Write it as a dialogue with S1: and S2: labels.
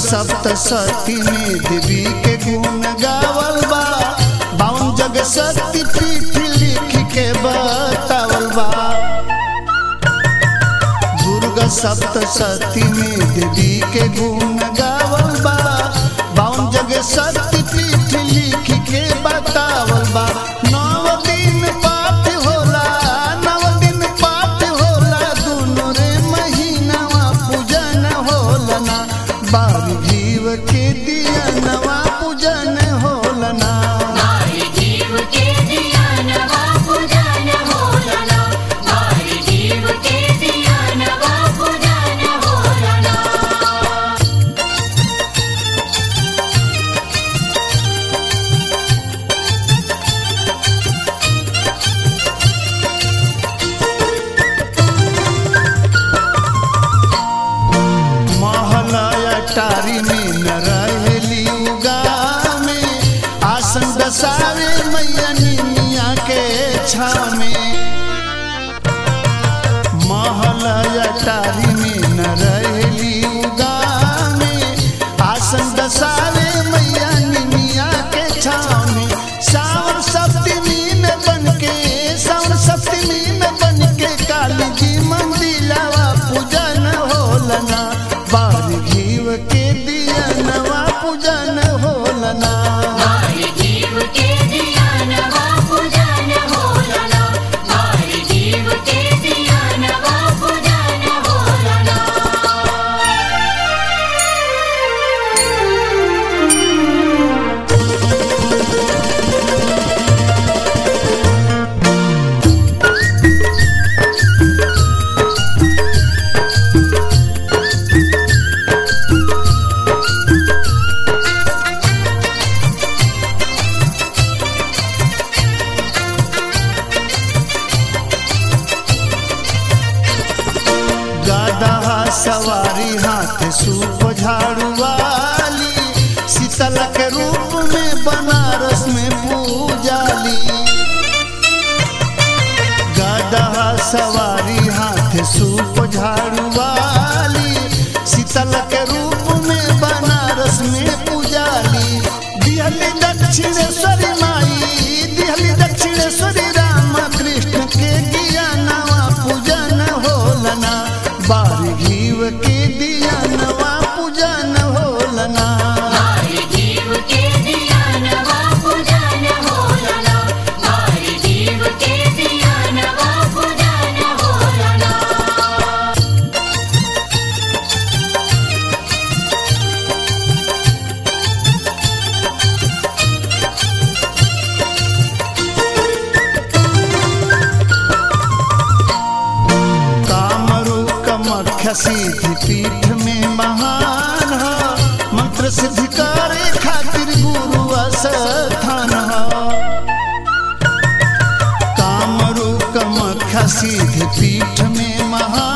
S1: सप्तशती में देवी के गुण गावल बा बावन जग शक्ति पीठ लिख के बतावल बा दुर्गा सप्तशती में देवी के गुण गावल बा बावन जग शक्ति पीठ लिख के बतावल बा नौ दिन पाठ होला नौ दिन पाठ होला दुनो रे महीनावा पूजन होला ना बारी जीव के दिया नवा पूजन होला ना
S2: मारी जीव के दिया नवा पूजन होलना मारी जीव के दिया नवा पूजन होलना
S1: महलया टारी में न रहेली उगा में आसन दसावे मैया निमिया के छाव में महलया टारी में न रहेली उगा में आसन दसावे मैया निमिया के छाव में सावन सप्तमी में बनके सावन सप्तमी में बनके काली जी मंदिलावा पूजन होलना बार घीव के दिया नवा पूजन होलना
S2: मारी जीव के दिया नवा पूजन होलना मारी जीव के दिया नवा पूजन होलना
S1: गदहा सवारी हाथ सूप झाड़ू वाली शीतल के रूप में बनारस में पूजाली गदहा सवारी हाथ सूप झाड़ू वाली शीतल के रूप में बनारस में पूजाली दिहली दक्षिणेश्वरी माई दिहली दक्षिणेश्वरी राम कृष्ण के दिया नवा पूजन होलना बार घीव के दिया नवा पूजन होलना
S2: मारी जीव के दिया नवा पूजन होलना मारी जीव के दिया नवा पूजन होलना
S1: कामरू कमख्य सिद्धि पीठ में महान ह मंत्र सिद्धि करे खातिर गुरु स्थान ह कामरू कमख्य सिद्धि पीठ में महान